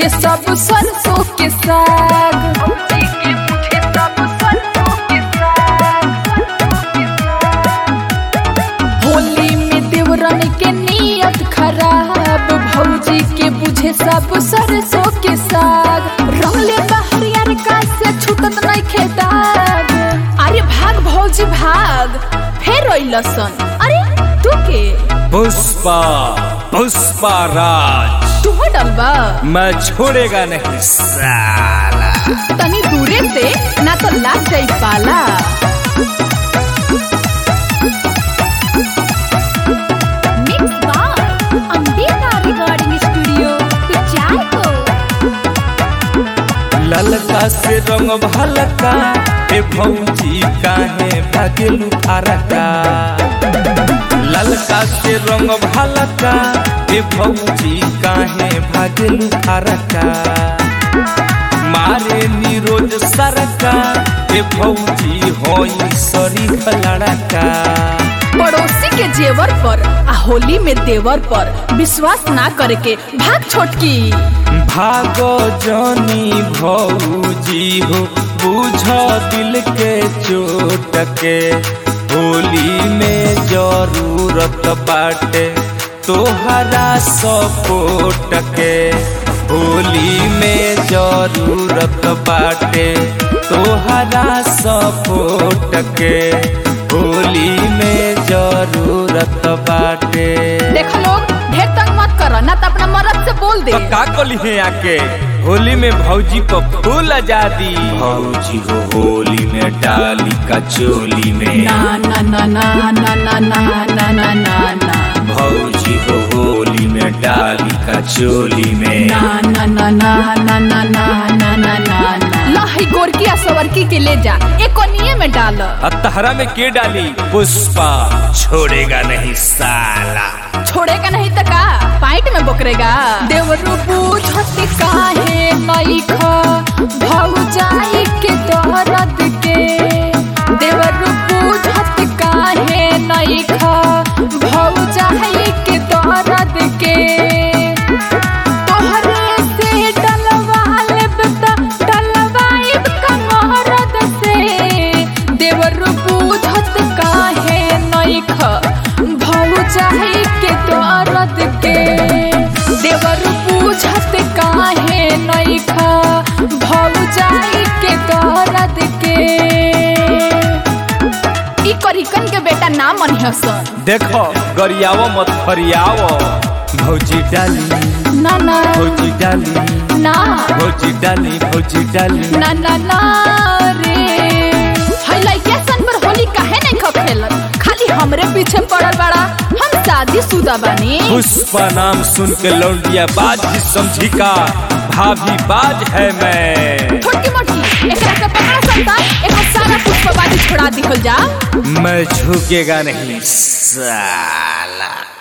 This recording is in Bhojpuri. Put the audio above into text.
बुझे सब सरसों के साग भौजी के बुझे सब सरसों के साग होली में देवरन के नियत खराब भौजी के बुझे सब सरसों के साग रंगले बहरियर का से छूटत नहीं खेदाग अरे भाग भौजी भाग फेर अइलसन अरे तू के पुष्पा पुष्पा राज तू हो डलबा मैं छोड़ेगा नहीं साला तनी दूरे से ना तो लाग जाई पाला mix by Ambika recording studio Kuchaikot ललका से रंग भलका ए भौजी काहे भागेलू फारका ललका से रंग भलका ए भौजी काहे भागेलू फारका मारे निरोज सरका ए भौजी होई सरी लड़का पड़ोसी के जेवर पर आ होली में देवर पर विश्वास ना करे के भाग छोटकी भागो जानी भौजी हो बुझ दिल के चोट के होली में जरूरत बाटे तोहरा सपोर्ट के होली में जरूरत बाटे तोहरा सपोर्ट के होली में जरूरत बाटे देख लोग ढेर तंग मत कर ना तो अपना मरद से बोल दे तो का कली है आके होली में भौजी को फूल आजादी भौजी को होली में डाली का चोली में ना ना ना ना ना ना ना ना ना ना ना भौजी को होली में डाली का चोली में ना ना ना ना ना ना ना ना ना ना ना लही गोरकी आ सवरकी के ले जा एक कोनिए में डाल अतहरा में के डाली पुष्पा छोड़ेगा नहीं साला छोड़ेगा नहीं तो का पाइट में बोकरेगा देवरू पूछत काहे नहीं खा भौजाई के दर्द के देवरू पूछत काहे नहीं खा भौजाई के दर्द के तोहरे से डलवा लेब त डलवाइब कमरद से देवरू पूछत काहे नहीं खा भौजाई के दर्द के देवर पूछत काहे नहीं खा भौजाई के दर्द के ई करिकन के बेटा ना मनिहसन देखो गरियावो मत फरियावो भौजी डाली ना ना भौजी डाली ना भौजी डाली भौजी डाली ना ना ना रे हाय लइका सन पर होली काहे नहीं खा खेलत खाली हमरे पीछे पड़ल बड़ा हम शादी शुदा बानी पुष्पा नाम सुन के लौंडिया बाज ही समझी का भाभी बाज है मैं छोटी मोटी एकरा के पकड़ा सकता एक सारा पुष्पवादी छोड़ा दिखल जा मैं झुकेगा नहीं साला